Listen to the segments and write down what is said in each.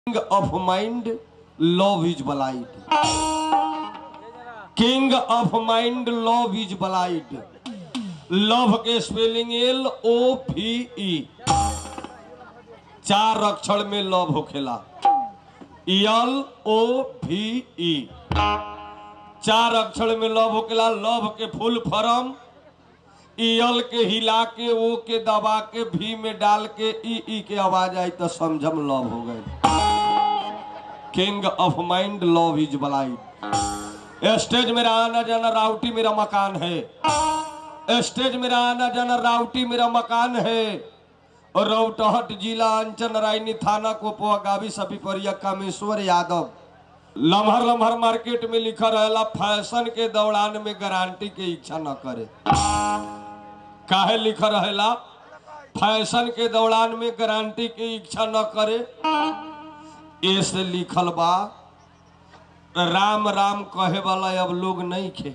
king of mind love is blind king of mind love is blind love के spelling L O P E चार अक्षर में love होखेला L O भी ई चार अक्षर में लव होखेला लव के फुल फॉर्म ईल के हिला के ओ के दबा के भी में डाल के ई ई के आवाज आई तो समझम लव हो गए king of mind love is blind stage मेरा आना जाना राउटी मेरा मकान है स्टेज मेरा आना जाना राउटी मेरा मकान है और रौटहट जिला अंचल रायनी थाना कोपवा गावी सभी परिया कामेश्वर यादव लम्हर लम्हर मार्केट में लिखा रहेला फैशन के दौरान में गारंटी के इच्छा न करे काहे लिखा रहेला फैशन के दौरान में गारंटी के इच्छा न करे ऐसे लिखल बा राम राम कहे वाला अब लोग नहीं खे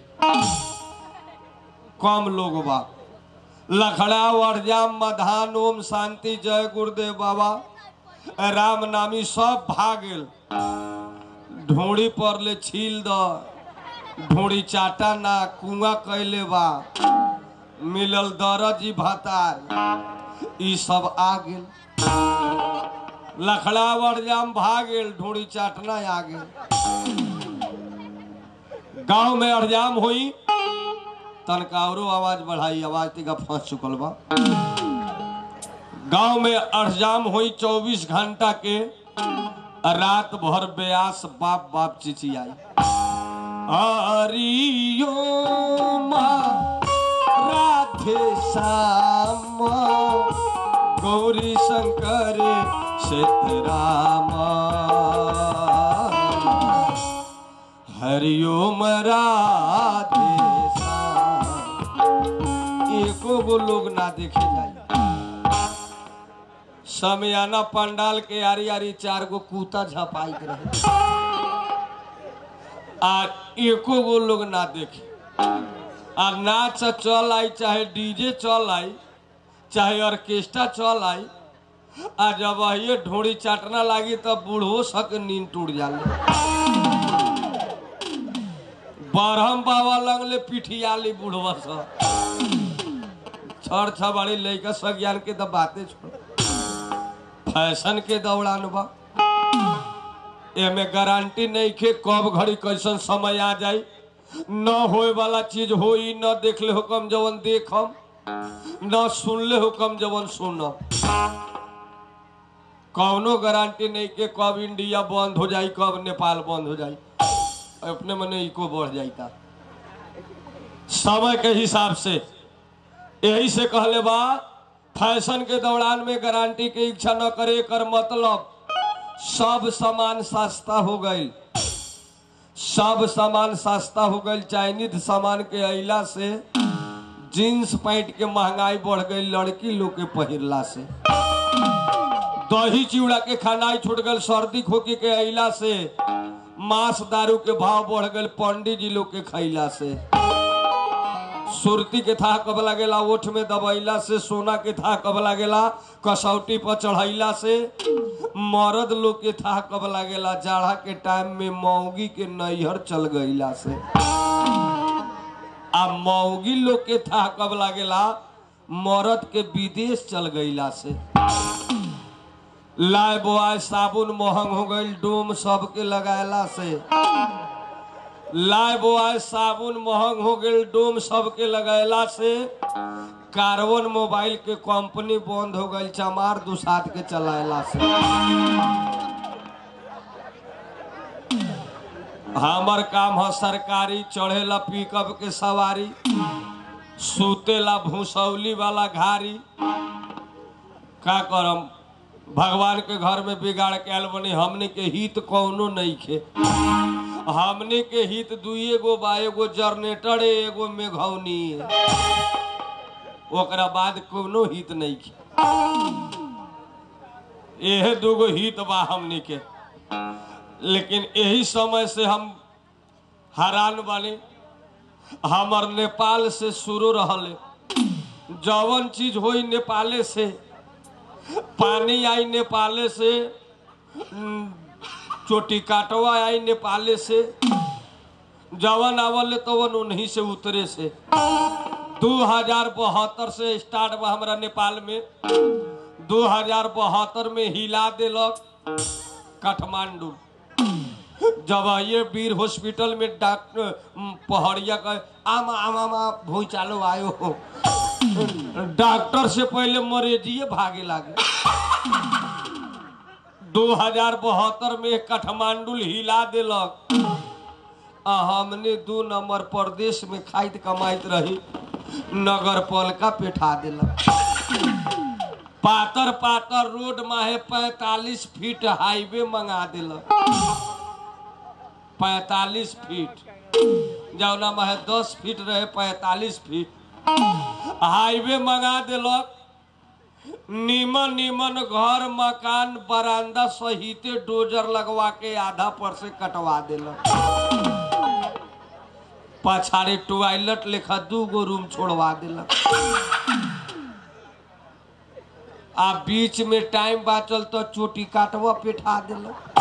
कम लोग बा लखड़ा वरजाम मधान ओम शांति जय गुरुदेव बाबा राम नामी सब भागेल ढोड़ी पर ले छील द ढोड़ी चाटा ना कुआ कैले बा मिलल दरजी भातार ई सब आ गेल लखड़ा वरजाम भागेल ढोड़ी चाटना आ गेल गांव में अड़जाम हुई तनकावरो आवाज बढ़ाई आवाज तिका फंस चुकल बा गांव में अड़जाम हुई चौबीस घंटा के रात भर ब्यास बाप बाप चिचियाई हरियो राधे श्याम गौरी शंकर सीताराम हरिओम राधे श्याम एको गो लोग ना देखे जाए समियाना पंडाल के आरी आरी चार गो कूता झपाई के रहे आ एको गो लोग ना देखे आ नाच चल आई चाहे डीजे चल आई चाहे ऑर्केस्ट्रा चल आई आ जब ये ढोड़ी चाटना लागी तब बूढ़ो सक नींद टूट जाले बरहम बाबा लगले पिठियाली बुढ़वा सब छड़ छबाड़ी लैका सज्ञान के तो बातें छोड़ फैशन के दौड़ान बा एमे गारंटी नहीं के कब घड़ी कैसन समय आ जाई न होए वाला चीज होई न देखले हुकम जवन देखम न सुनले हुकम जवन सुनम कौनो गारंटी नहीं के कब इंडिया बंद हो जाई कब नेपाल बंद हो जाई अपने मने इको बढ़ जाता समय के हिसाब से यही से कहले बा फैशन के दौरान में गारंटी के इच्छा न करे कर मतलब सब सामान सस्ता हो गई सब सामान सस्ता हो गई चाइनीज सामान के अला से जींस पैंट के महंगाई बढ़ गई लड़की लोग के पहिरला से दही चिवड़ा के खानाई छूट गई सर्दी खोकी के अला से मांस दारू के भाव बढ़ गए पंडित जी लोग के खैला से सुरती के था कब लगेला ओठ में दबैला से सोना के था कब लगेला कसौटी पर चढ़ैला से मर्द लोग के था कब लगेला जाड़ा के टाइम में मौगी के नैहर चल गईला से आ मौगी लोग के था कब लगेला मर्द के विदेश चल गईला से लाए बोआए साबुन महंग हो गई डोम सबके लगायला से लाए बोआए साबुन महंग हो गई डोम सबके लगायला से कार्बन मोबाइल के कंपनी बंद हो गई चमार दुसात के चलायला से हमर काम है सरकारी चढ़ेला पिकअप के सवारी सुतेला भूसौली वाला घारी का करम भगवान के घर में बिगाड़ के आयल बनी हमने के हित कौनो नहीं खे हमने के हित दुए गो बा एगो जनरेटर है एगो मेघौनी है ओकरा बाद कोनो हित नहीं खे यह दूगो हित बा हमने के लेकिन यही समय से हम हैरान बानी हमर नेपाल से शुरू रहले जवन चीज होई नेपाले से पानी आई नेपाले से उम, चोटी काटवा आई नेपाले से जवन आवल तवन उन्हीं से उतरे से दू हजार बहत्तर से स्टार्ट बा हमरा नेपाल में दू हजार बहत्तर में हिला देलक काठमांडू जब ये वीर हॉस्पिटल में डॉक्टर पहड़िया का आम आम आम भूई चालो आयो हो डॉक्टर से पहले मरीजिए भागे लागे दो हजार बहत्तर में काठमांडू हिला देलक आ हमने दू नंबर प्रदेश में खाइत कमाइत रही नगर पालिका पेठा देलक पातर पातर रोड माहे पैतालीस फीट हाईवे मंगा दिलक पैतालीस फीट जौना माहे दस फीट रहे पैतालीस फीट हाईवे मंगा दिलक नीमन नीमन घर मकान बरामदा सहिते डोजर लगवा के आधा पर से कटवा दिलक पछाड़ी टॉयलेट लेखा दू गो रूम छोड़वा दिलक आ बीच में टाइम बाचल तो चोटी काटवा पेठा दिलक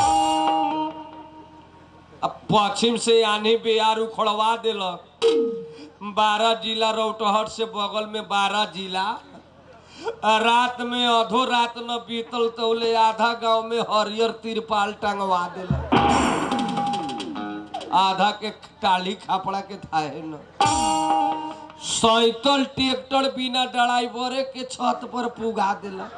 अब पश्चिम से आनी बिहार उखड़वा दिलक बारह जिला रौटहट से बगल में बारह जिला आ रात में अधो रात न बीतल तौले आधा गांव में हरियर तिरपाल टंगवा दिलक आधा के टाली खापड़ा के थाहे न सैतल ट्रैक्टर बिना ड्राइवरे के छत पर पुगा दिलक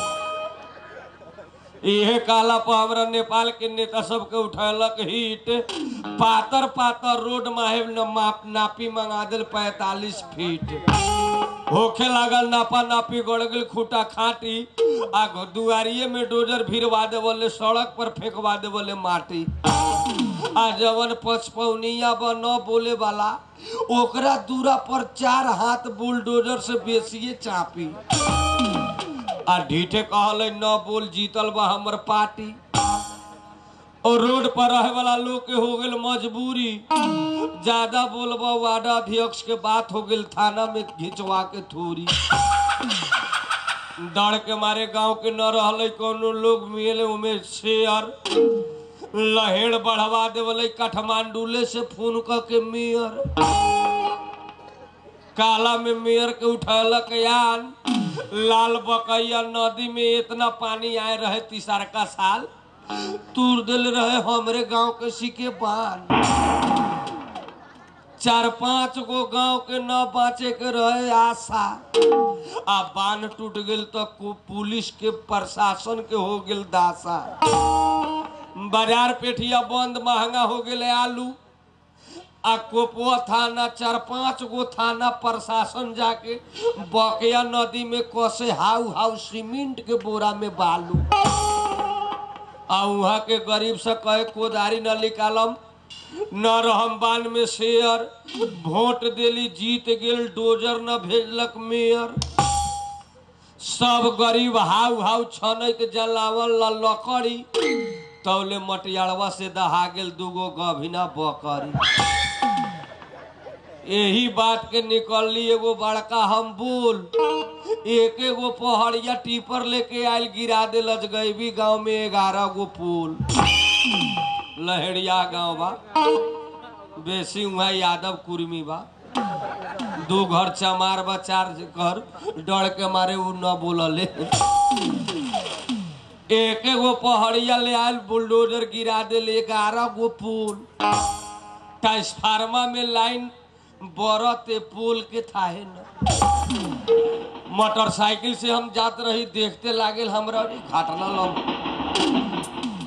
इहे काला पर हमरा नेपाल के नेता सबके उठैलक हिट पातर पातर रोड माहे न माप नापी मंगा दिल पैतालीस फीट होखे लागल नापा नापी गड़ गेल खूटा खाटी आ दुआरिये में डोजर भिड़वा दे बोले सड़क पर फेंकवा दे बोले माटी आ जवन पचपौनिया ब न बोले वाला ओकरा दूरा पर चार हाथ बुलडोजर से बेसिए चापी आ ढीठे कहले न बोल जीतल बा हमर पार्टी और रोड पर रहे वाला लोग के हो गेल मजबूरी ज्यादा बोलबा वार्ड अध्यक्ष के बात हो गेल थाना में घिंचवा के थोड़ी डर के मारे गांव के न रहले कोनो लोग मिले उमे शेयर लहेड़ बढ़वा देवले काठमांडूले से फोन क के मेयर काला में मेयर के उठलक यान लाल बकैया नदी में इतना पानी आए रहे तीसर का साल तूर दिल रहे हमरे गांव के सिके बान चार पांच गो गांव के न बाँचे के रहे आशा आ बांध टूट गेल तो कु- पुलिस के प्रशासन के हो गेल दासा बाजार पेठिया बंद महंगा हो गेले आलू आ कोपवा थाना चार पांच गो थाना प्रशासन जाके बकिया नदी में कसे हाउ हाउ सीमेंट के बोरा में बालू आ वहाँ के गरीब से कहे कोदारी न निकालम न रहम बान में शेयर वोट देली जीत गेल डोजर न भेजलक मेयर सब गरीब हाउ हाउ छनैत जलावन ला लकड़ी तौले मटियारवा से दहा गेल दूगो गभिना बकरी यही बात के निकलली एगो बड़का हम बोल एक एगो पहाड़िया टीपर लेके आयल गिरा दे लजगैबी गांव में ग्यारह गो पुल लहेड़िया गांव बा बेसी वहाँ यादव कुर्मी बा दू घर चमार बा चार घर डर के मारे उ न बोलले एक एगो पहाड़िया ले आयल बुलडोजर गिरा दे ग्यारह गो पुल ट्रांसफार्मा में लाइन बरते पुल के थाहे न मोटरसाइकिल से हम जात रही देखते लागेल हमरा अरे घटना लम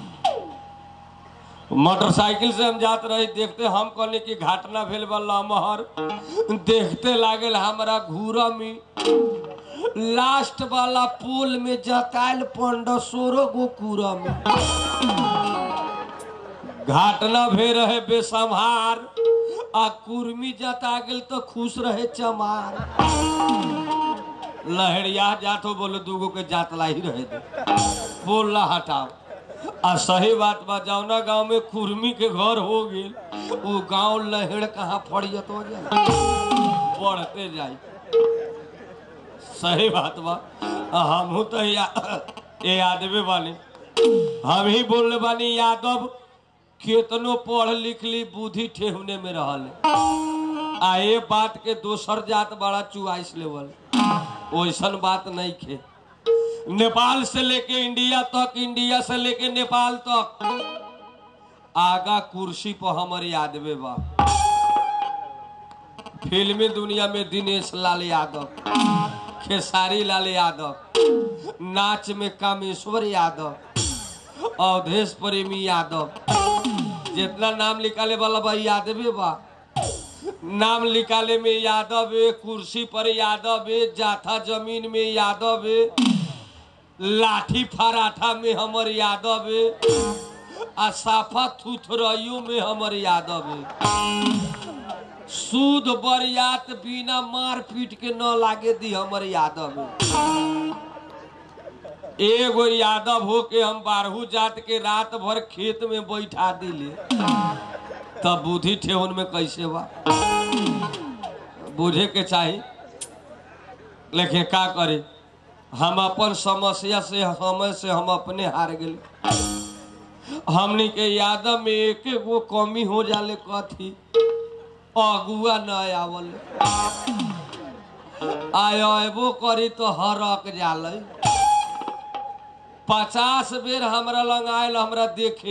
मोटरसाइकिल से हम जात रही देखते हम कहने की घटना भेल बा लमहर देखते लागेल हमरा घूरा में लास्ट वाला पुल में जतायल पंद्रह सोलह गो कूड़ा में घटना भे रहे बेसम्हार आ कुर्मी जता गेल तो खुश रहे चमार लहरिया जातो बोले दूगो के जातला ही रहे दे बोल ला हटाओ आ सही बात बा जौना गांव में कुर्मी के घर हो गेल वो गांव लहड़ कहाँ फड़ियत हो जाए बढ़ते जाए सही बात बा हमहू तो या, ये आदमी वाले हम ही बोलले बानी यादव केतनो पढ़ लिख ली बुद्धि ठेहुने में रहल आ ये बात के दोसर जात बड़ा चुआइस लेवल वैसन बात नहीं खे नेपाल से लेके इंडिया तक इंडिया से लेके नेपाल तक आगा कुर्सी पर हमर यादवे बा फिल्मी दुनिया में दिनेश लाल यादव खेसारी लाल यादव नाच में कामेश्वर यादव अवधेश प्रेमी यादव जितना नाम निकाले वाला बा यादवे बा नाम निकाले में यादव है कुर्सी पर यादव है जाथा जमीन में यादव है लाठी फराठा में हमर यादव है आ साफा थुथरइयो में हमर यादव है सूद बरियात बिना मार पीट के न लागे दी हमर यादव है एगो यादव हो के हम बारहू जात के रात भर खेत में बैठा दिले तब बुद्धि ठेहुन में कैसे बा बुझे के चाही लेकिन का करे हम अपन समस्या से समय से हम अपने हार गए हमनी के यादव में एक गो कमी हो जाले कथी अगुआ न आवल आयबो करी तो हरक जाले पचास बेर हमरा लंग आयल हमरा देखे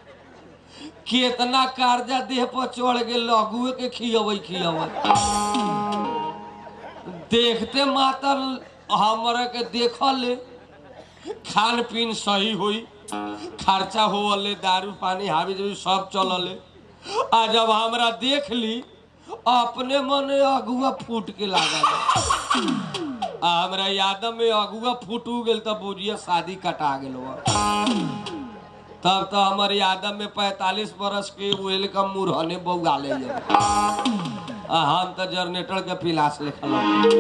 केतना कर्जा देह पर चढ़ गेल लघुए के खियबै खियबै देखते मातर हमरा के देखल खान पीन सही हुई खर्चा होले दारू पानी हावी जावी सब चलले आ जब हमरा देख ली अपने मन अगुआ फूट के लागल आ हमरा यादव में अगुआ फूट गेल तब बुझिए शादी कटा गेल तब तो हमर यादव में पैतालीस बरस के वेलकम मुरहने बउआ ले आ हम तो जनरेटर के पिलास लिखल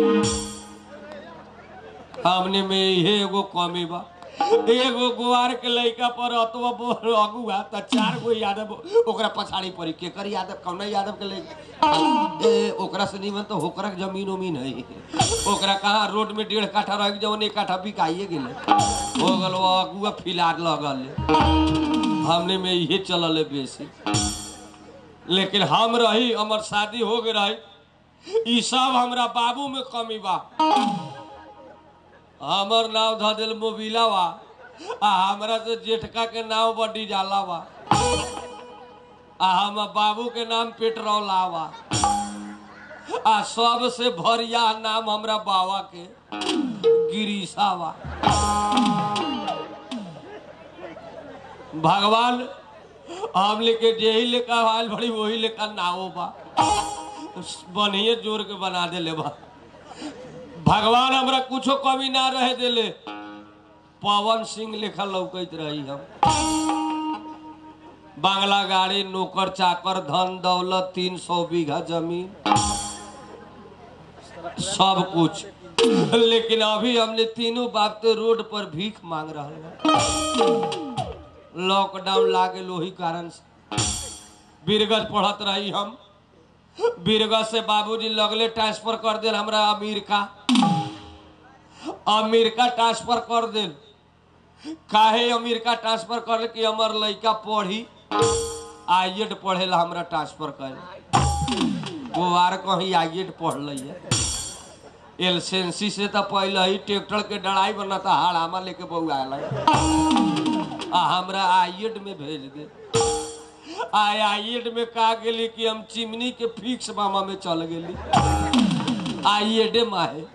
हमने में इहे एगो कमी बा एगो गुआर के लइका पर अतवा बोल अगुआ त चार गो यादव ओकरा पछाड़ी पड़ी केकर यादव कौना यादव के लइका ए ओकरा से निमन तो होकरा के जमीन उमीन है ओकरा कहा रोड में डेढ़ काठा रह जवन एक काठा बिकाइए गेले हो गल वो अगुआ फिलार लगल हमने में इहे चलल है बेसी लेकिन हम रही हमर शादी हो गई रही ई सब हमरा बाबू में कमी बा हमर नाव ध दिल मोबिला बा आ हमरा से जेठका के नाव बड्डी जाला बा आ हम बाबू के नाम पेट्रोला बा आ सबसे भरिया नाम हमरा बाबा के गिरीशा बा भगवान हम लेके जेही लेकर आयल बड़ी वही लेकर नावो बा बढ़िए जोर के बना देले बा भगवान हमरा कुछो कमी ना रहे देले पवन सिंह लेखा लौकत रही हम बांग्ला गाड़ी नौकर चाकर धन दौलत तीन सौ बीघा जमीन सब कुछ लेकिन अभी हमने तीनों बाप तो रोड पर भीख मांग रहा लॉकडाउन लागे लोही कारण से बीरगंज पढ़त रही हम बीरगंज से बाबूजी लगले ट्रांसफर कर दिल हमरा अमेरिका अमेरिका ट्रांसफर कर दिल काहे अमेरिका ट्रांसफर कर कि हमर लड़का पढ़ी आईएड पढ़ेला हमरा ट्रांसफर कर गोवार कहीं आईएड पढ़ लिया एलसेंसी से तो पहले ही ट्रैक्टर के डराई बनता हाड़ामा लेके बउआ आ हमरा आईएड में भेज दे आय आईएड में का गेली कि हम चिमनी के फिक्स मामा में चल गेली आईएड माहे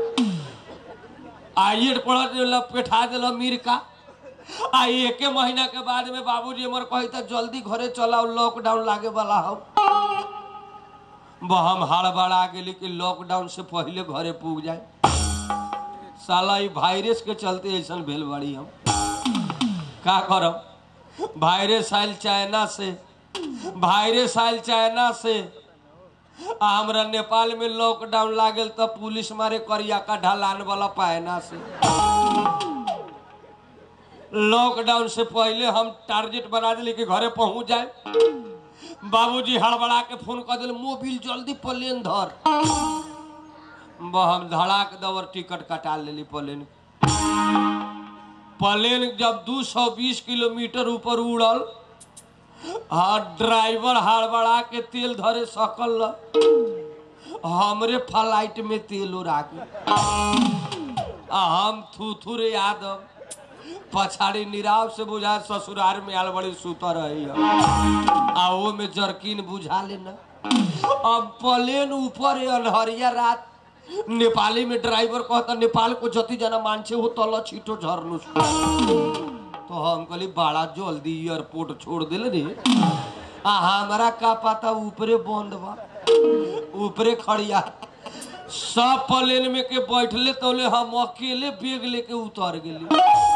आईएड पढ़ दिल पेठा दिल अमेरिका आ एके महीना के बाद में बाबूजी हमर कही था जल्दी घरे चलाओ लॉकडाउन लागे वाला हो हम हड़बड़ा गेली कि लॉकडाउन से पहले घरे पूग जाए साला ई वायरस के चलते ऐसा भेल बाड़ी हम का करब वायरस आयल चाइना से वायरस आयल चाइना से आ हमरा नेपाल में लॉकडाउन लागल तब पुलिस मारे करिया का ढलान वाला पायना से लॉकडाउन से पहले हम टारगेट बना दिले कि घरे पहुंच जाए बाबूजी हड़बड़ा के फोन कर दिल मोबिल जल्दी प्लेन धर ब- हम धड़ाक दवर टिकट कटा लेली प्लेन प्लेन जब 220 किलोमीटर ऊपर उड़ल हाँ ड्राइवर हड़बड़ा के तेल धरे सकल ल। हमरे फ्लाइट में तेल उड़ा के आ हम थूथुर यादव पछाड़ी निराव से बुझा ससुरार में आल बड़ी सुतर रही आ वो में जरकीन बुझा लेना अब प्लेन ऊपर है अनहरिया रात नेपाली में ड्राइवर कहता नेपाल को जति जना मान्छे हो तल छिटो झर्नु तो हम कहली बड़ा जल्दी एयरपोर्ट छोड़ दिले रे आ हमारा का पता ऊपरे बंद बा ऊपरे खड़िया सब प्लेन में के बैठले तोले हम अकेले बैग लेके उतर गेली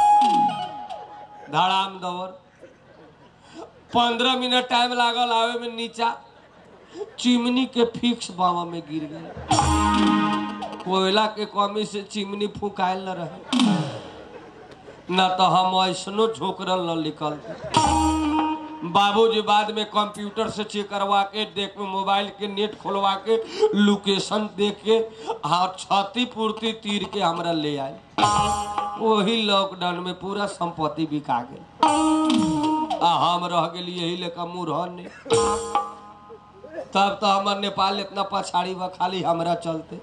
धड़ाम दवर पंद्रह मिनट टाइम लागल आवे में नीचा चिमनी के फिक्स बावा में गिर गए कोयला के कमी से चिमनी फुकायल न रहे न तो हम ऐसनो झोकरल न निकल बाबूजी बाद में कंप्यूटर से चेक करवा के देख में मोबाइल के नेट खोलवा के लोकेशन देख के हाँ क्षति पूर्ति तीर के हमरा ले आए वही लॉकडाउन में पूरा संपत्ति बिका गेल आ हम रह गेली यही लेकर मुरहन ने तब तो हमार नेपाल इतना पछाड़ी बा खाली हमरा चलते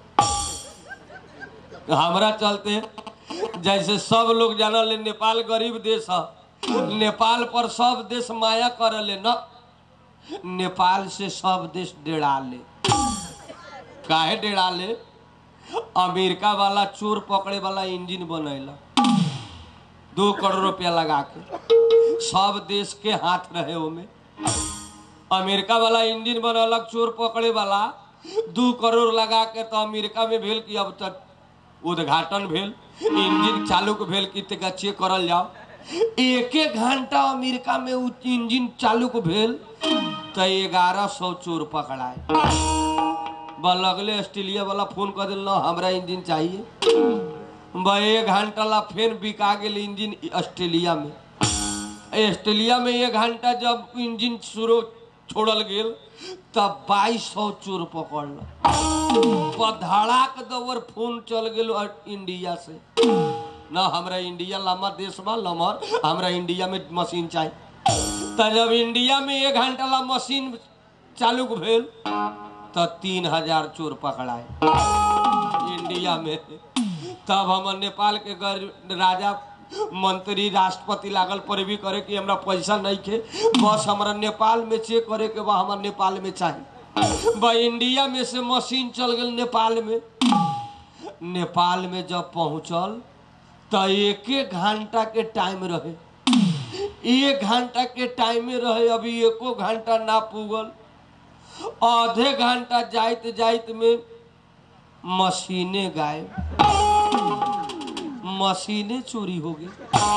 हमरा चलते जैसे सब लोग जानल है, नेपाल गरीब देश है नेपाल पर सब देश माया करले न नेपाल से सब देश डेरा ले काहे डेरा ले अमेरिका वाला चोर पकड़े वाला इंजन बनैला दो करोड़ रुपया लगा के सब देश के हाथ रहे ओमे अमेरिका वाला इंजन बनलक चोर पकड़े वाला दू करोड़ लगा के तो अमेरिका में भेल कि अब तक उद्घाटन भेल इंजन चालू के भेल कि तक चेक करल जाओ एक एक घंटा अमेरिका में उ इंजन चालू के भेल तो ग्यारह सौ चोर पकड़ाए बा लगले ऑस्ट्रेलिया वाला फोन कर दिल ना हमरा इंजन चाहिए बा एक घंटा ला फिर बिका गेल इंजन ऑस्ट्रेलिया में ऑस्ट्रेलिया में एक घंटा जब इंजन शुरू छोड़ल गेल तब बाईस सौ चोर पकड़ल धड़ाक दवर फोन चल गेल इंडिया से ना हमरा इंडिया लम्बा देश बा लमर हमरा इंडिया में मशीन चाहिए तो जब इंडिया में एक घंटा ला मशीन चालू भेल तो तीन हजार चोर पकड़ाए इंडिया में तब हम नेपाल के गर- राजा मंत्री राष्ट्रपति लागल पर भी करे कि हमरा पैसा नहीं खे बस हमरा नेपाल में चेक करे के बा हमरा नेपाल में चाहिए बा इंडिया में से मशीन चल गेल नेपाल में नेपाल में जब पहुंचल तो एक एक घंटा के टाइम रहे एक घंटा के टाइम में रहे अभी एको घंटा ना पुगल आधे घंटा जाइत जाइत में मशीने गायब मशीने चोरी हो गई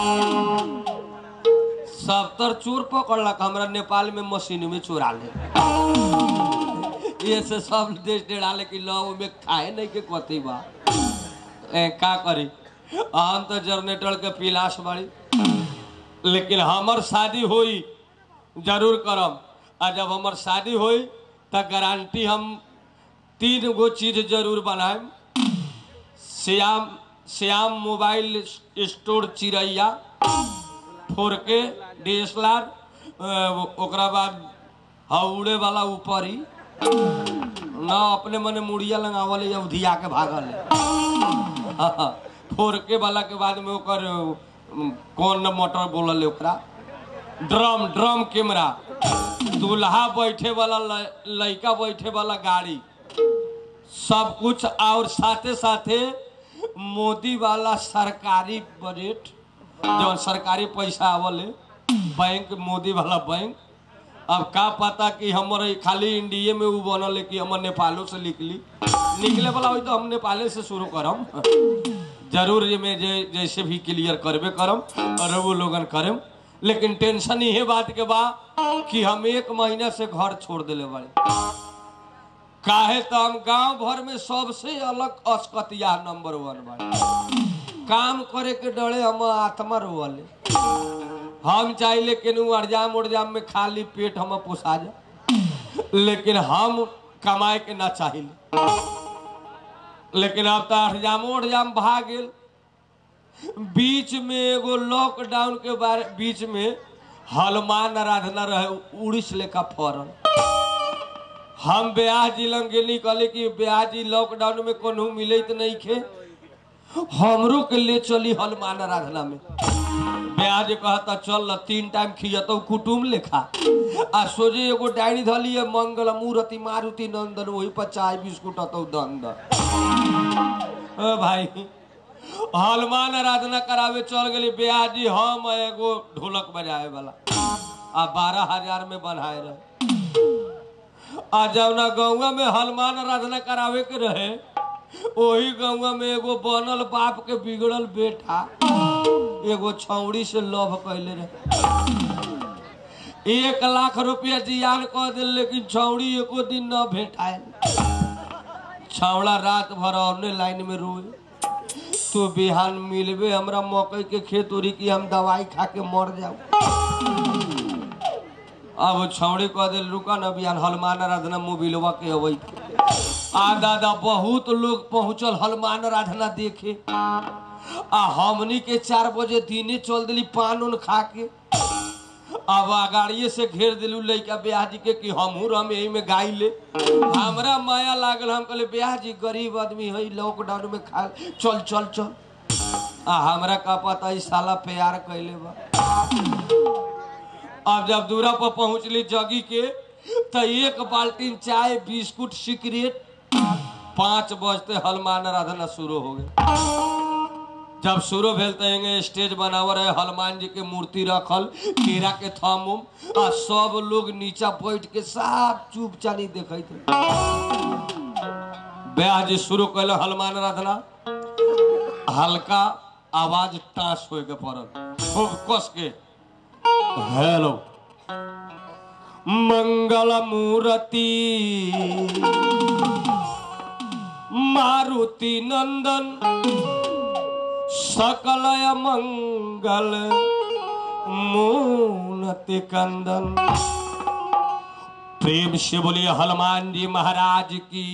सत्तर चोर पकड़लक हमरा नेपाल में मशीन में चोरा ले ये से सब देश डेराले कि लो में खाए नहीं के कथी बा ए, का करी हम तो जनरेटर के पिलास बाड़ी लेकिन हमर शादी होई जरूर करम आ जब हमर शादी होई त गारंटी हम तीन गो चीज जरूर बनाएम श्याम श्याम मोबाइल स्टोर चिड़ैया फोर के डी एस एल आर ओकरा बाद हौड़े वाला ऊपर ही ना अपने मने मुड़िया लगावल या उधिया के भागल है फोर के वाला के बाद में ओकर अम, कौन मोटर बोलल है ओकरा ड्रम ड्रम कैमरा दूल्हा बैठे वाला ल- लड़का बैठे वाला गाड़ी सब कुछ और साथे साथे मोदी वाला सरकारी बजट जो सरकारी पैसा आवल है बैंक मोदी वाला बैंक अब का पता कि हमर ई खाली इंडिया में उ बनल है कि हमर नेपालो से निकली निकले वाला होई तो हम नेपाले से शुरू करम जरूर ये में जे जैसे भी क्लियर करबे करम और वो लोगन करम लेकिन टेंशन इहे बात के बा कि हम एक महीना से घर छोड़ दिले बाड़ी काहे तो हम गांव भर में सबसे अलग अस्कतिया नंबर वन बाड़ी काम करे के डरे हम आत्मा रोवले हम चाहिले केनू अड़जाम उड़जाम में खाली पेट हम पोसा जा लेकिन हम कमाए के ना चाहिए लेकिन अब तो अड़जामो उड़जाम भाग गेल बीच में एगो लॉकडाउन के बारे बीच में हनुमान आराधना रहे उड़ीस लेखा फरल हम ब्याह जी लंग गेली कहले कि ब्याह जी लॉकडाउन में कोनो मिलत नहीं खे हमरो के ले चली हनुमान आराधना में ब्याह जी कहता चल ल तीन टाइम खियतौ कुटुम लेखा आ सोझे एगो डायरी धली है मंगल मूर्ति मारुति नंदन वही पर चाय बिस्कुट अतौ दंद ओ भाई हनुमान आराधना करावे चल गेली ब्याह जी हम एगो ढोलक बजाए वाला आ बारह हजार में बनाए रहे आ जवना गौवा में हनुमान आराधना करावे के रहे ओही गौवा में एगो बनल बाप के बिगड़ल बेटा एगो छौड़ी से लव कैले रहे एक लाख रुपया जियान कह दिल लेकिन छौड़ी एको दिन न भेटाए छौड़ा रात भर औने लाइन में रोए तू बिहान मिलबे हमरा मकई के खेत उड़ी की हम दवाई खा के मर जाऊ अब छौड़ी कह दिल रुका न बिहान हनुमान आराधना मोबिलवा के अबै आ दादा बहुत लोग पहुंचल हनुमान आराधना देखे आ हमनी के चार बजे दिने चल दिली पान उन खा के अब अगाड़िए से घेर दिलू लैका ब्याह जी के कि हमहू हम यही में गाई ले हमरा माया लागल हम कहले ब्याह जी गरीब आदमी है लॉकडाउन में खा चल चल चल आ हमरा का पता ई साला प्यार कैले बा अब जब दूरा पर पहुंचली जगी के तो एक बाल्टीन चाय बिस्कुट सिगरेट पाँच बजते हनुमान आराधना शुरू हो गए जब शुरू भेल तो एंगे स्टेज बनाव रहे हनुमान जी के मूर्ति रखल केरा के थम उम आ सब लोग नीचा बैठ के सब चुपचानी देखे थे ब्याह जी शुरू कैल हनुमान आराधना हल्का आवाज टास हो के पड़ल खूब कस के हेलो मंगल मूर्ति मारुति नंदन सकलय मंगल मूनति कंदन प्रेम से बोलिए हनुमान जी महाराज की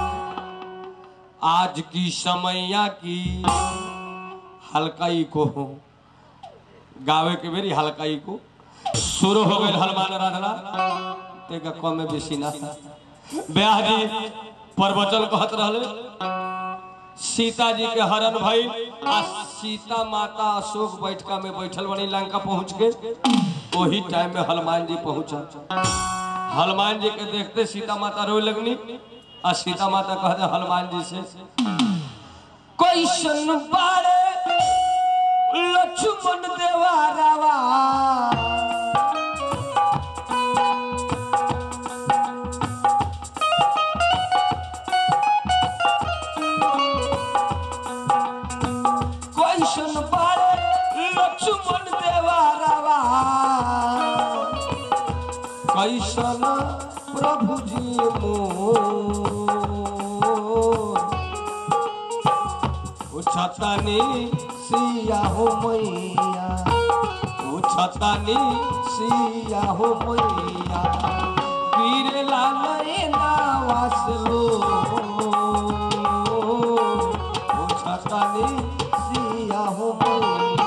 आज की समैया की हल्काई को हो गावे के बेरी हल्काई को शुरू हो गए हनुमान आराधना तेका कम में बेसी ना ब्याह जी प्रवचन कहत रहले सीता जी के हरण भइल आ सीता माता अशोक बैठका में बैठल बनी लंका पहुंच के वही टाइम में हनुमान जी पहुंचल हनुमान जी के देखते सीता माता रोए लगनी आ सीता माता कहते हनुमान जी से कैसन बारे लक्ष्मण देवा रावा कैसन बारे लक्ष्मण देवा रावा कैसन प्रभु जी मोर छतानी सिया हो मैया ओ छतानी सिया हो मैया गिरे लाले नावासलो ओ छतानी सिया हो मैया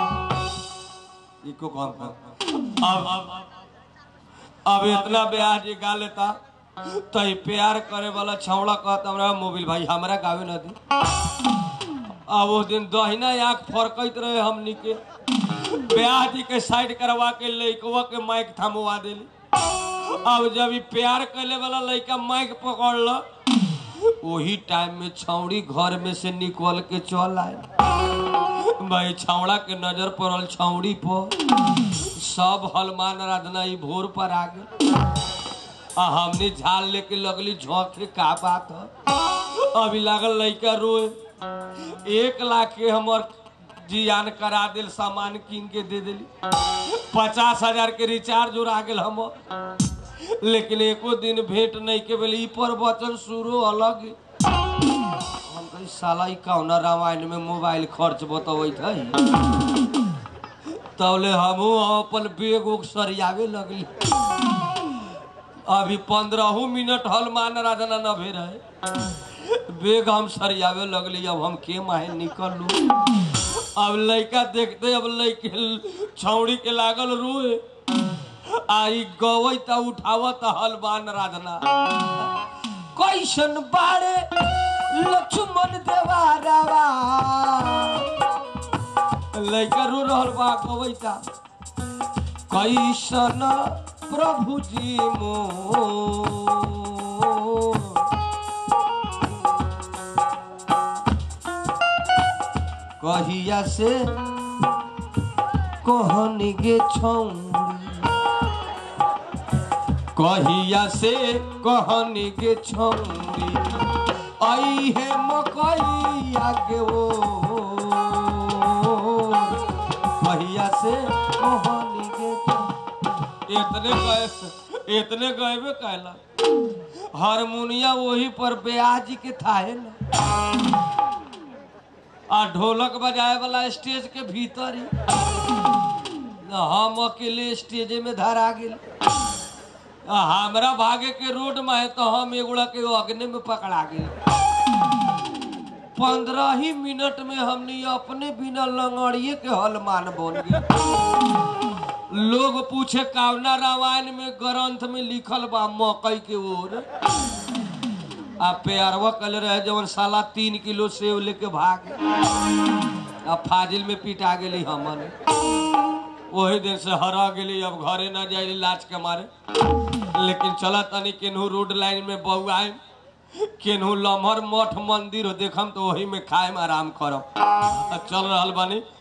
इको कौन कौन अब अब इतना ब्याह जी गा लेता तो ई प्यार करे वाला छौड़ा कहता हमरा मोबिल भाई हमरा गावे न दी अब वो दिन दहिना आँख फरकत रहे हमनी के ब्याह जी के साइड करवा के लइकवा के माइक थमवा देली अब जब ई प्यार करे वाला लइका माइक पकड़ ल वही टाइम में छौड़ी घर में से निकल के चल आए भाई छौड़ा के नजर पड़ल छौड़ी पर सब हनुमान आराधना ई भोर पर आ गए आ हमने झाल लेके लगली झोंके का बात है अभी लागल लइका रोए एक लाख के हमर जियान करा दिल सामान कीन के दे दिली पचास हजार के रिचार्ज उड़ा गेल हमर लेकिन एको दिन भेंट नहीं के भेल ई पर वचन शुरू अलग हम कही साला ई कौना रामायण में मोबाइल खर्च बतबैत है तौले हमहू अपन बेग उग सरियावे लगली अभी पंद्रह मिनट हनुमान आराधना न भे रहे बेग हम सरियावे लगली अब हम के माहे निकलू अब लड़का देखते अब लड़के छौड़ी के लागल रोए आई गवई त उठावत हलवान राधना कैसन बाड़े लक्ष्मण देवारावा लड़का रो रहल बा गवई ता कैसन प्रभु जी मोर कहिया से कहनी गे छौरी कहिया से कहनी गे छौरी आई है मकैया के ओ कहिया से कहनी गे छौरी। इतने गए इतने गएबे कहला हारमोनिया वही पर ब्याज के थाहे ना आ ढोलक बजाए वाला स्टेज के भीतर ही न हम अकेले स्टेजे में धरा गेल आ हमरा भागे के रोड में है तो हम एगोड़ा के अग्नि में पकड़ा गेल पंद्रह ही मिनट में हमने अपने बिना लंगड़िए के हलमान बन गए लोग पूछे कावना रामायण में ग्रंथ में लिखल बा मकई के ओर आ प्यारवा कल रहे जवन साला तीन किलो सेव लेके भाग आ फाजिल में पिटा गेली हमन वही दिन से हरा गेली अब घरे ना जाए लाज के मारे लेकिन चला तनी केनहू रोड लाइन में बउआए केनहू लम्हर मठ मंदिर हो देखम तो वही में खाएम आराम करब आ चल रहल बानी